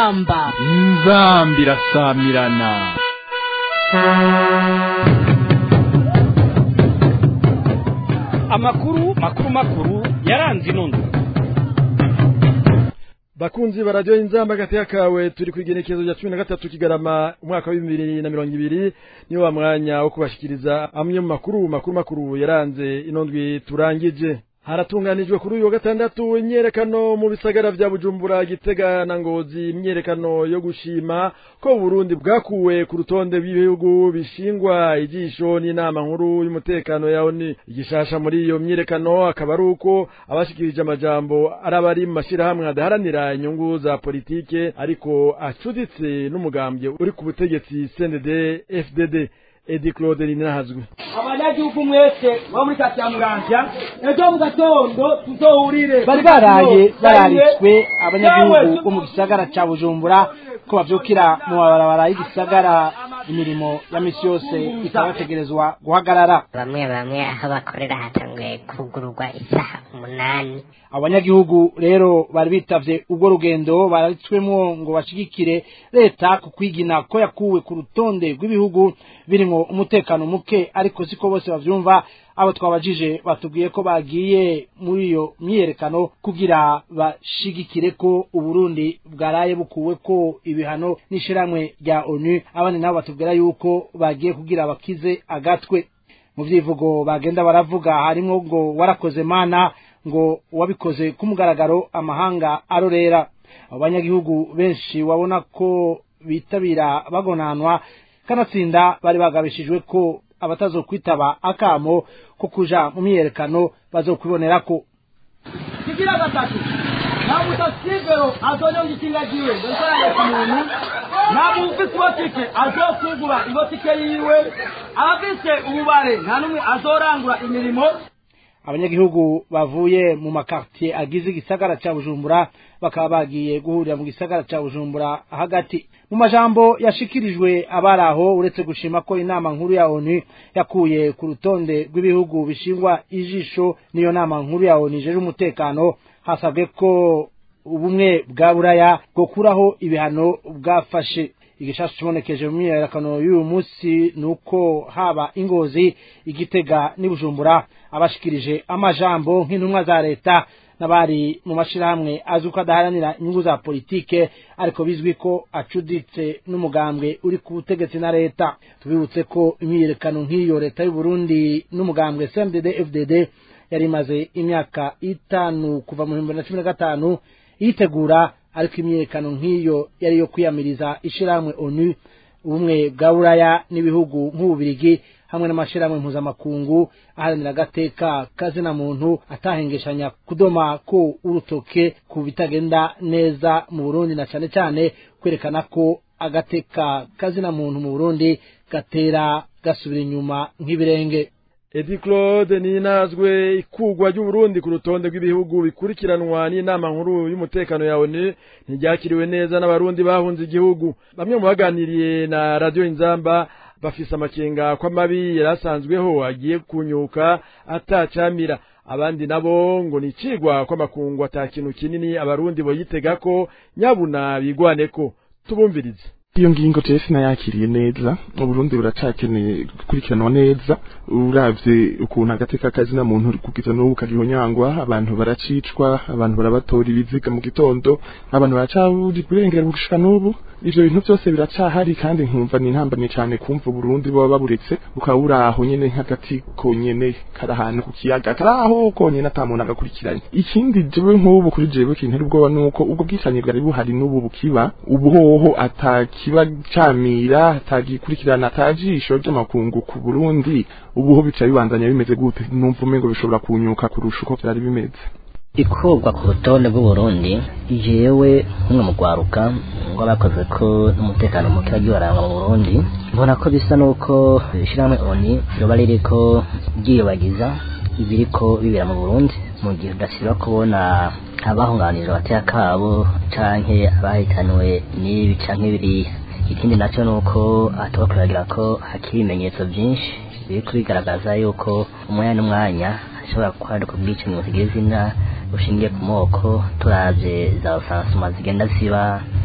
inzamba inzambi irasamirana amakuru makuru makuru yaranze inondo bakunzi barajyo inzamba gateka kawe turi kwigenekezo rya 13 kigarama umwaka wa 2020 niyo wa mwanya wo kubashikiriza amwe mu makuru makuru makuru yaranze inondwi turangije haratunganijwe kuri uyu wa gatandatu imyerekano mu bisagara vya Bujumbura Gitega na Ngozi imyerekano yo gushima ko Burundi bwakuwe ku rutonde rw'ibihugu bishingwa ijisho n'inama nkuru y'umutekano yawo ni igishasha muri iyo myerekano akaba ari uko abashikirije amajambo arabari mu mashirahamwe adaharanira inyungu za politike ariko acuditse n'umugambwe uri ku butegetsi CNDD FDD Edi Claude Ninahazwe abanyagihugu mwese bo muri kati ya muramvya ejo mu gatondo tuzohurire bari baraye bararitswe abanyagihugu bo mu gisagara ca bujumbura ko bavyukira mu mabarabara y'igisagara imirimo ya misi yose ikabategerezwa guhagarara bamwe bamwe aho bakorera hatanguye kugururwa isaha umunani abanyagihugu rero bari bitavye ubwo rugendo bararitswemwo ngo bashigikire leta ku kwigina ko yakuwe ku rutonde rw'ibihugu birimwo umutekano muke ariko siko bose bavyumva abo twabajije batubwiye ko bagiye muri iyo myiyerekano kugira bashigikire ko uburundi bwaraye bukuwe ko ibihano n'ishirahamwe rya onu abandi nabo batubwira yuko bagiye kugira bakize agatwe mu vyivugo bagenda baravuga harimwo ngo warakoze mana ngo wabikoze ku mugaragaro amahanga arorera abanyagihugu benshi wabona ko bitabira bagonanwa kanatsinda bari bagabishijwe ko abatazokwitaba akamo ko kuja mu myiyerekano bazokwibonerako kigira gatatu nta mutasivero azonyonga ikinga jiwe ndosaranye ku muntu nta mufise ibotike azokugura ibotike yiwe abafise ububare nta n'umwe azorangura imirimo abanyagihugu bavuye mu makartier agize igisagara ca bujumbura bakaba bagiye guhurira mu gisagara ca bujumbura hagati mu majambo yashikirijwe abari aho uretse gushima ko inama nkuru ya onu yakuye ku rutonde rw'ibihugu bishingwa ijisho n'iyo nama nkuru ya onu ijeje umutekano hasabwe ko ubumwe bwa buraya bwokuraho ibihano bwafashe igishasha kibonekeje mu myiyerekano y'uyu munsi ni uko haba ingozi igitega n'ibujumbura abashikirije amajambo nk'intumwa za leta n'abari mu mashirahamwe azwi ko adaharanira inyungu za politike ariko bizwi ko acuditse n'umugambwe uri ku butegetsi na leta tubibutse ko imyiyerekano nk'iyo leta y'u Burundi n'umugambwe CNDD FDD yari imaze imyaka itanu kuva mu bihumbi na cumi na gatanu yitegura ariko imyiyerekano nk'iyo yari yo kwiyamiriza ishirahamwe onu ubumwe bwa buraya n'ibihugu nk'ububirigi hamwe n'amashirahamwe mpuzamakungu aharanira agateka kazina muntu atahengeshanya kudoma ko urutoke ku bitagenda neza mu burundi na cane cane kwerekana ko agateka kazina muntu mu burundi gatera gasubira inyuma nk'ibirenge Edi Claude ninazwe ikugwa ry'Uburundi ku rutonde rw'ibihugu bikurikiranwa n'inama nkuru y'umutekano ya ONU ntiryakiriwe neza n'abarundi bahunze igihugu bamwe mu baganiriye na radio Inzamba bafise amakenga ko amabi yarasanzweho agiye kunyuka atacamira abandi nabo ngo nicigwa ko amakungu atakintu kinini abarundi boyitega ko nyabuna bigwaneko tubumvirize iyo ngingo jewe sinayakiriye neza uburundi buracakeneye gukurikiranwa neza uravye ukuntu agateka kazina muntu kugiza n'ubu kagihonyangwa abantu baracicwa abantu barabatora ibiziga mu gitondo abantu baracaburi kurengera gushika n'ubu ivyo bintu byose biracahari kandi nkumva ni intambamye cyane kumva uburundi baba baburetse bukaba buri aho nyene nk'agati konyene kari ahantu ku kiyaga kari aho konyene ata muntu agakurikiranye ikindi jewe nk'ubu kuri jewe kintera ubwoba nuko ubwo bwicanyi bwari buhari n'ubu bukiba ubuhoho atakiba camira atagikurikirana atajisho ry'amakungu ku Burundi ubuho bica bibandanya bimeze gute numva umengo bishobora kunyuka kurusha uko vyari bimeze ikurwa ku rutonde rw'uburundi jewe nk'umwe mu rwaruka ngo bakoze ko n'umutekano muke wagiye warangwa mu burundi mbona ko bisa n'uko ishyirahamwe oni ryoba ririko ryiyobagiza ibiriko bibera mu burundi mu gihe udasiba kubona abahunganira abateka kabo canke abahitanywe n'ibi canke biriya ikindi nacyo ni uko hatuba kuragira ko hakiri ibimenyetso byinshi biri kubigaragaza yuko umwanya n'umwanya hashobora kwaduka ubwicanyi butagira izina bushingiye ku moko turavye za rusansuma zigenda ziba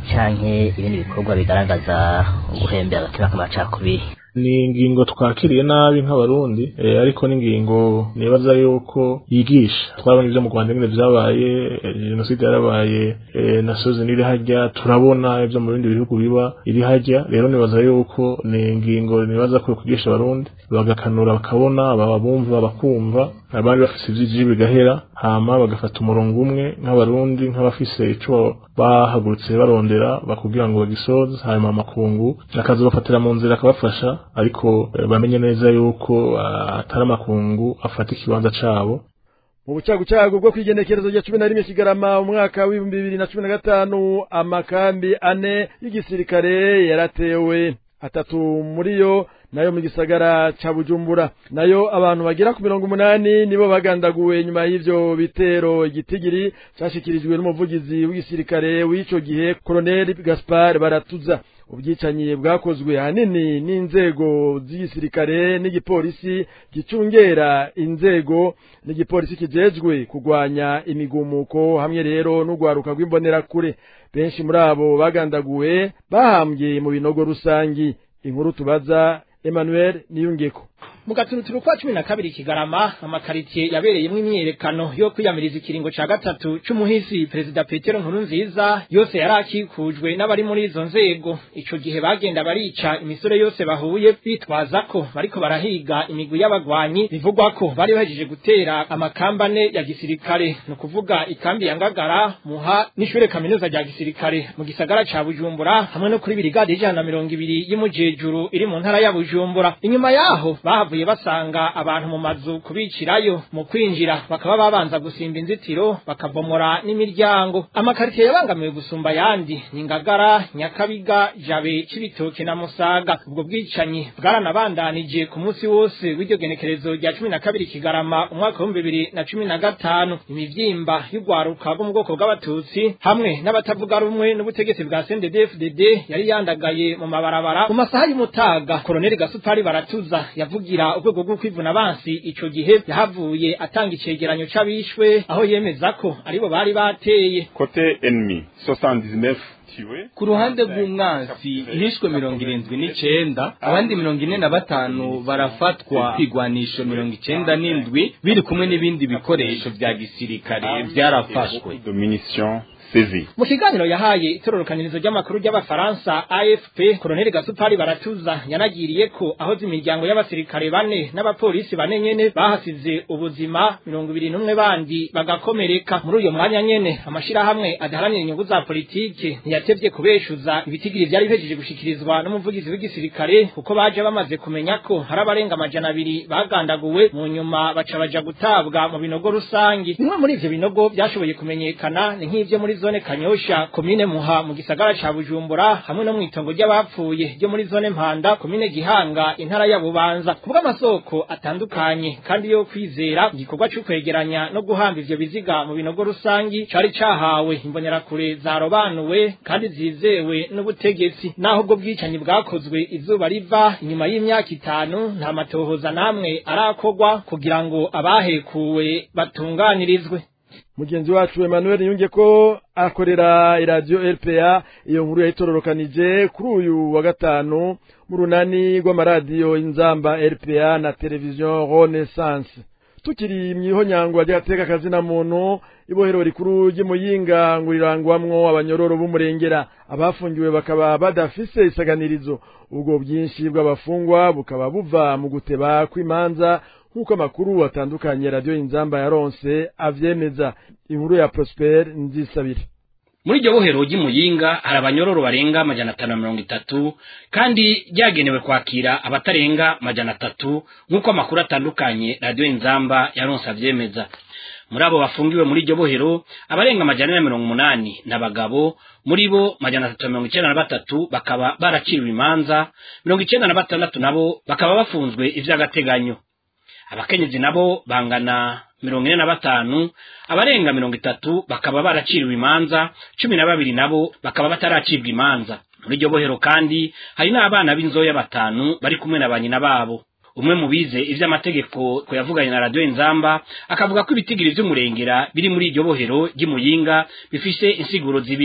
canke ibindi bikorwa bigaragaza uguhembera agatima k'amacakubiri ni ingingo twakiriye nabi nk'abarundi eh, ariko n'ingingo nibaza yuko yigisha twabonye ibyo mu Rwanda nyine byabaye eh, jenoside yarabaye eh, na sozi n'iri hajya turabona ibyo mu bindi bihugu biba iri hajya rero nibaza yuko ni ingingo nibaza ko kwigisha abarundi bagakanura bakabona baba bumva bakumva abandi bafise ivyiji bigahera hama bagafata umurongo umwe nk'abarundi nk'abafise ico bahagurutse barondera bakugira ngo bagisoze hanyuma amakungu akazobafatira mu nzira akabafasha ariko eh, bamenye neza yuko ah, atari amakungu afata ikibanza cabo mu bucagucagu bwo kwigenekerezo rya cumi na rimwe kigarama umwaka w'ibihumbi bibiri na cumi na gatanu amakambi ane y'igisirikare yaratewe atatu muri yo nayo mu gisagara ca bujumbura nayo abantu bagera ku mirongo umunani nibo bagandaguwe nyuma y'ivyo bitero igitigiri cashikirijwe n'umuvugizi w'igisirikare w'ico gihe koloneli gaspar baratuza ubwicanyi bwakozwe hanini n'inzego z'igisirikare n'igipolisi gicungera inzego n'igipolisi kijejwe kugwanya imigumuko hamwe rero n'urwaruka rw'imbonerakure benshi muri abo bagandaguwe bahambye mu binogo rusangi inkuru tubaza Emmanuel Niyungeko mu gaturuturu kwa cumi na kabiri kigarama amakaritiye yabereyemo imyiyerekano yo kwiyamiriza ikiringo ca gatatu c'umuhisi perezida petero nkuru nziza yose yari akikujwe n'abari muri izo nzego ico gihe bagenda barica imisore yose bahuye bitwaza ko bariko barahiga imigwi y'abagwanyi bivugwa ko bari bahejeje gutera amakambane ya gisirikare ni ukuvuga ikambi ya ngagara muha n'ishure kaminuza rya gisirikare mu gisagara ca bujumbura hamwe no kuri birigade ijana na mirongo ibiri y'imujejuru iri mu ntara ya bujumbura inyuma yaho bahavuye basanga abantu mu mazu kubicirayo mu kwinjira bakaba babanza gusimba inzitiro bakabomora n'imiryango amakaritiye yabangamiwe gusumba ayandi ni ngagara nyakabiga jabe cibitoke na musaga ubwo bwicanyi bwaranabandanije ku munsi wose w'iryo genekerezo rya cumi na kabiri kigarama umwaka w'ibihumbi bibiri na cumi na gatanu imivyimba y'urwaruka rwo mu bwoko bw'abatutsi hamwe n'abatavuga rumwe n'ubutegetsi bwa CNDD-FDD yari yandagaye mu mabarabara mu masaha y'umutaga koloneli gasupari baratuza yavugira urwego rwo kwivuna abansi ico gihe yahavuye atanga icegeranyo c'abishwe aho yemeza ko aribo bari bateye Côté ennemi, 79 tués. ku ruhande rw'umwansi hishwe mirongo irindwi n'icenda abandi mirongo ine na batanu barafatwa kwigwanisho mirongo icenda n'indwi biri kumwe n'ibindi bikoresho vya gisirikare vyarafashwe de munitions saisies. mu kiganiro yahaye itororokanirizo ry'amakuru ry'abafaransa afp koloneli gasupari baratuza yanagiriye ko aho z'imiryango y'abasirikare bane n'abapolisi bane nyene bahasize ubuzima mirongo ibiri n'umwe bandi bagakomereka muri uyo mwanya nyene amashirahamwe adaharanira inyungu za politike ntiyatevye kubeshuza ibitigiri vyari bihejeje gushikirizwa n'umuvugizi w'igisirikare kuko baje bamaze kumenya ko hari abarenga amajana abiri bagandaguwe mu nyuma baca baja gutabwa mu binogo rusangi bimwe muri ivyo binogo vyashoboye kumenyekana ni nk'ivyo muri zone kanyosha komine muha mu gisagara ca bujumbura hamwe no mw'itongo ry'abapfuye ryo muri zone mpanda komine gihanga intara ya bubanza kubw'amasoko atandukanye kandi yo kwizera igikorwa co kwegeranya no guhamba ivyo biziga mu binogo rusangi cari cahawe imbonerakure zarobanuwe kandi zizewe n'ubutegetsi naho ubwo bwicanyi bwakozwe izuba riva inyuma y'imyaka itanu nta matohoza namwe arakorwa kugira ngo abahekuwe batunganirizwe mugenzi wacu Emmanuel yunge ko akorera iradiyo RPA iyo nkuru yayitororokanije kuri uyu wa gatanu mu runani rw'amaradiyo inzamba RPA na televiziyo Renaissance tukiri mwihonyangwa ry'agateka kazina muntu ibohero rikuru ry'imuyinga ngo rirangwamwo abanyororo b'umurengera abafungiwe bakaba badafise isaganirizo ubwo bwinshi bw'abafungwa bukaba buva mu guteba kw'imanza nk'uko amakuru atandukanye radiyo inzamba yaronse avyemeza inkuru ya Prosper Nzisabire muri iryo bohero ry'imuyinga hari abanyororo barenga amajana atanu na mirongo itatu kandi ryagenewe kwakira abatarenga amajana atatu nk'uko amakuru atandukanye radiyo inzamba yaronse avyemeza muri abo bafungiwe muri iryo bohero abarenga amajana ane na mirongo umunani ni abagabo muri bo majana atatu na mirongo icenda na batatu bakaba baraciriwe imanza mirongo icenda na batandatu nabo bakaba bafunzwe ivy'agateganyo abakenyezi nabo bangana mirongo ine na batanu abarenga mirongo itatu bakaba baraciriwe imanza cumi na babiri nabo bakaba bataracibwa imanza muri iryo bohero kandi hari n'abana b'inzoya batanu bari kumwe na banyina babo umwe mu bize ivy'amategeko yavuganye na radiyo inzamba akavuga ko ibitigiri vy'umurengera biri muri iryo bohero ry'imuyinga bifise insiguro zibiri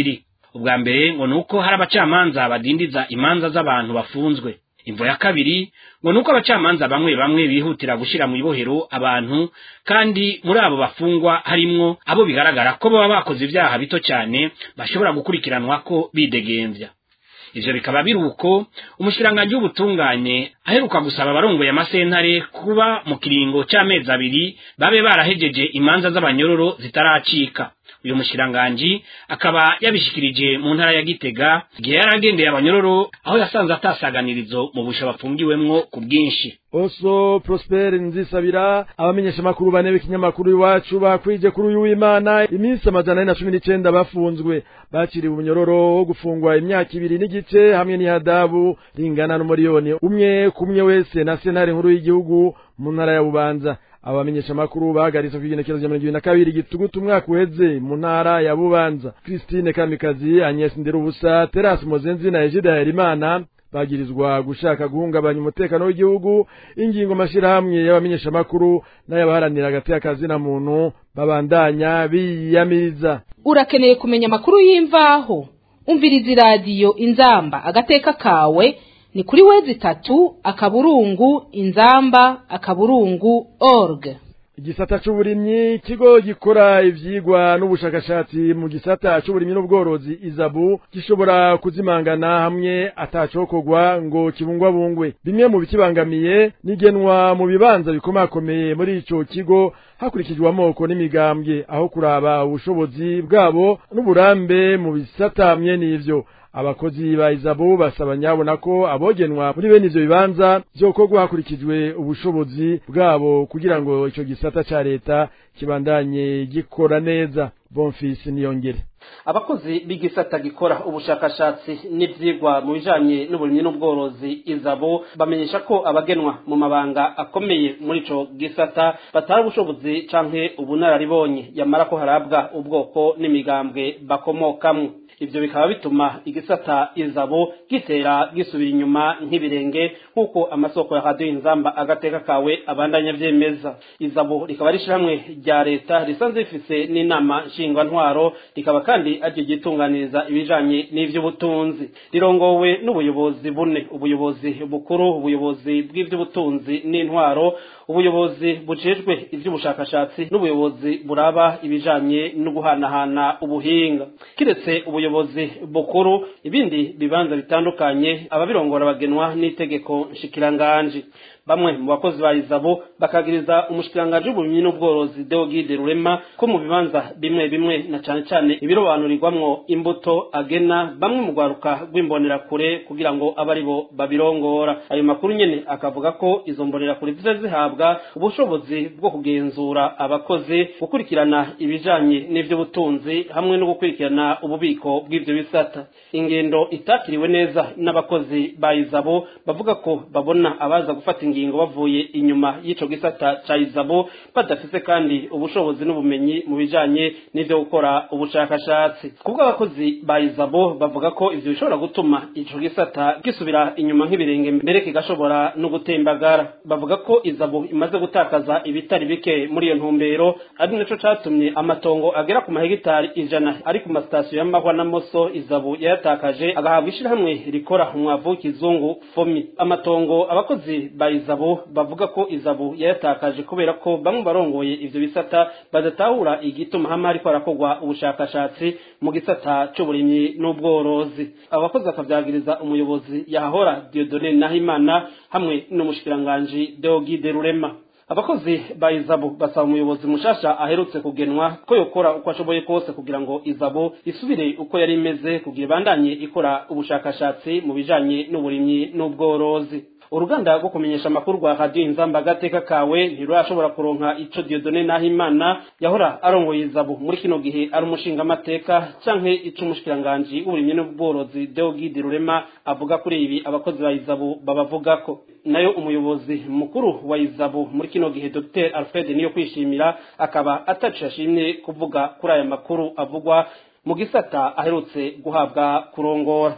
ubwa mbere ngo nuko hari abacamanza badindiza imanza z'abantu bafunzwe imvo ya kabiri ngo nuko abacamanza bamwe bamwe bihutira gushira mu ibohero abantu kandi muri abo bafungwa harimwo abo bigaragara ko baba bakoze ibyaha bito cyane bashobora gukurikiranwa ko bidegemvya ivyo bikaba biri uko umushikiranganji w'ubutungane aheruka gusaba abarongoye amasentare kuba mu kiringo c'amezi abiri babe barahejeje imanza z'abanyororo zitaracika uyu mushikiranganji akaba yabishikirije mu ntara ya gitega igihe yari agendeye abanyororo aho yasanze atasaganirizo mu busha bafungiwemwo ku bwinshi oso prosper nzisabira abamenyesha makuru bane b'ikinyamakuru iwacu bakwije kuri uyu w'imana iminsi amajana ane na cumi n'icenda bafunzwe bakiriwe umunyororo wo gufungwa imyaka ibiri n'igice hamwe n'ihadabu ringana n'umuriyoni umwe kumwe wese na sentare nkuru y'igihugu mu ntara ya bubanza abamenyesha makuru bahagaritse ku igenekerezo rya mirongo ibiri na kabiri gitugutu umwaka uheze mu ntara ya bubanza christine kamikazi agnes nderubusa terasi mozenzi na egide harerimana bagirizwa gushaka guhungabanya umutekano w'igihugu ingingo mashirahamwe y'abamenyesha makuru n'ayabaharanira hagati y'akazi na muntu babandanya biyamiriza urakeneye kumenya amakuru y'imvaho umviriza iradiyo inzamba agateka kawe ni kuri wezi itatu akaburungu inzamba akaburungu org igisata c'uburimyi ikigo gikora ivyigwa n'ubushakashatsi mu gisata c'uburimyi n'ubworozi izabu gishobora kuzimangana hamwe atacokorwa ngo kibungwabungwe bimwe mu bikibangamiye nigenwa mu bibanza bikomakomeye muri ico kigo hakurikijwe amoko n'imigambwe aho kuraba ubushobozi bwabo n'uburambe mu bisata mwe n'ivyo abakozi ba izabu basaba nyabona ko abogenwa muri bene ivyo bibanza vyokorwa hakurikijwe ubushobozi bwabo kugira ngo ico gisata ca leta kibandanye gikora neza bonfisi niyongere abakozi b'igisata gikora ubushakashatsi n'ivyigwa mu bijanye n'uburimyi n'ubworozi izabo bamenyesha ko abagenwa mu mabanga akomeye muri ico gisata batari ubushobozi canke ubunararibonye yamara ko harabwa ubwoko n'imigambwe bakomokamwo ivyo bikaba bituma igisata izabo gitera gisubira inyuma nk'ibirenge nk'uko amasoko ya radiyo inzamba agateka kawe abandanya vyemeza izabo rikaba rishiramwe rya leta risanzwe rifise n'inama nshingwantwaro rikaba kandi aryo ryitunganiriza ibijanye n'ivy'ubutunzi rirongowe n'ubuyobozi bune ubuyobozi bukuru ubuyobozi bw'ivy'ubutunzi n'intwaro ubuyobozi bujejwe ivy'ubushakashatsi n'ubuyobozi buraba ibijanye no guhanahana ubuhinga kiretse ubuyobozi bukuru ibindi bibanza bitandukanye ababirongora bagenwa n'itegeko nshikiranganji bamwe mu bakozi ba izabo bakagiriza umushikiranganji w'uburimyi n'ubworozi Deogide Rurema ko mu bibanza bimwe bimwe na cane cane ibirobanurirwamwo imbuto agena bamwe mu gwaruka rw'imbonerakure kugira ngo abe ari bo babirongora ayo makuru nyene akavuga ko izo mbonerakure ziza zihabwa ubushobozi bwo kugenzura abakozi gukurikirana ibijanye n'ivy'ubutunzi hamwe no gukurikirana ububiko bw'ivyo bisata ingendo itakiriwe neza n'abakozi ba izabo bavuga ko babona abaza gufata ingingo bavuye inyuma y'ico gisata ca izabo badafise kandi ubushobozi n'ubumenyi mu bijanye n'ivyo gukora ubushakashatsi kubwo abakozi ba izabo bavuga ko ivyo bishobora gutuma ico gisata gisubira inyuma nk'ibirenge mbere kigashobora no gutembagara bavuga ko izabo imaze gutakaza ibitari bike muri iyo ntumbero ari naco catumye amatongo agera ku mahegitari ijana ari ku masitasiyo y'amahwa na moso izabo yayatakaje agahabwa ishirahamwe rikora umwavu w'ikizungu fomi amatongo abakozi ba izabo bavuga ko izabo yayatakaje kubera ko bamwe barongoye ivyo bisata badatahura igituma hamwe hariko harakorwa ubushakashatsi mu gisata c'uburimyi n'ubworozi abakozi bakavyagiriza umuyobozi yahahora Dieudonne Nahimana hamwe n'umushikiranganji Deogide Rurema abakozi ba izabo basaba umuyobozi mushasha aherutse kugenwa ko yokora uko ashoboye kose kugira ngo izabo isubire uko yari imeze kugira ibandanye ikora ubushakashatsi mu bijanye n'uburimyi n'ubworozi uruganda rwo kumenyesha amakuru rwa radiyo inzamba agateka kawe ntirurashobora kuronka ico Dieudonne Nahimana yahora arongoye izabo muri kino gihe ari umushingamateka canke ico umushikiranganji w'uburimyi n'ubworozi Deogide Rurema avuga kuri ibi abakozi ba izabo babavugako nayo umuyobozi mukuru wa izabo muri kino gihe Dr Alfred niyo kwishimira akaba atacu yashimye kuvuga kuri aya makuru avugwa mu gisata aherutse guhabwa kurongora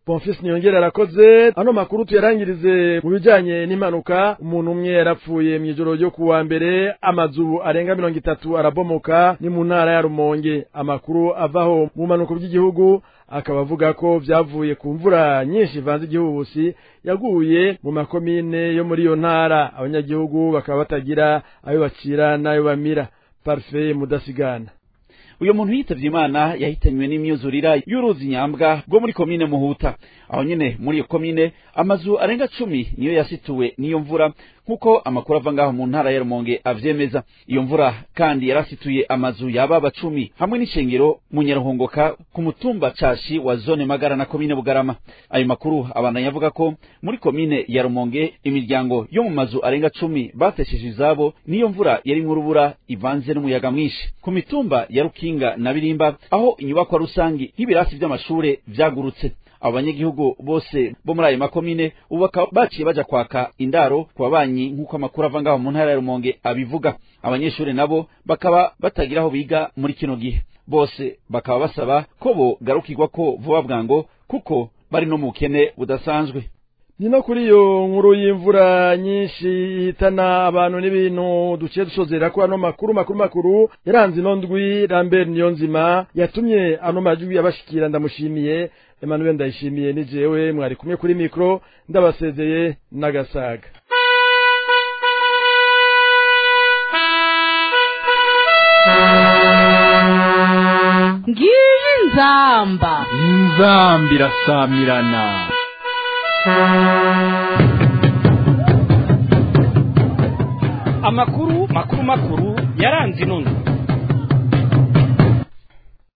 Bonfils Niyongera arakoze ano makuru tuyarangirize mu bijanye n'impanuka umuntu umwe yarapfuye mu ijoro ryo kuwa mbere amazu arenga mirongo itatu arabomoka ni mu ntara ya Rumonge amakuru avaho mu mpanuka by'igihugu akaba avuga ko vyavuye ku mvura nyinshi ivanze igihuhusi yaguye mu makomine yo muri iyo ntara abanyagihugu bakaba batagira ayo bacira n'ayo bamira parfait mudasigana uyu muntu yitavye imana yahitanywe n'imyuzurira y'uruzi nyambwa rwo muri komine muhuta aho nyene muri iyo komine amazu arenga cumi niyo yasituwe n'iyo mvura nk'uko amakuru ava ngaho mu ntara ya rumonge avyemeza iyo mvura kandi yarasituye amazu yababa cumi hamwe n'ishengero mu nyaruhongoka ku mutumba cashi wa zone magara na komine bugarama ayo makuru abandanya avuga ko muri komine ya rumonge imiryango yo mu mazu arenga cumi batesheje izabo n'iyo mvura yari nk'urubura ivanze n'umuyaga mwinshi ku mitumba ya rukinga na birimba aho inyubakwa rusangi nk'ibirasi vy'amashure vyagurutse abo banyagihugu bose bo muri ayo makomine ubu bakaba baciye baja kwaka indaro ku babanyi nk'uko amakuru ava ngaho mu ntara ya rumonge abivuga abanyeshuri nabo bakaba batagira aho biga muri kino gihe bose bakaba basaba ko bogarukirwa ko vuba bwango kuko bari no mu bukene budasanzwe ni no kuri iyo nkuru y'imvura nyinshi ihitana abantu n'ibintu duciye dusozera ko ano makuru makuru makuru yaranze ino ndwi Lambert Niyonzima yatumye ano majwi abashikira ndamushimiye Emmanuel ndayishimiye ni jewe mwari kumwe kuri mikro ndabasezeye n'agasaga ngiyi nzamba inzambi irasamirana amakuru makuru makuru yaranze inondo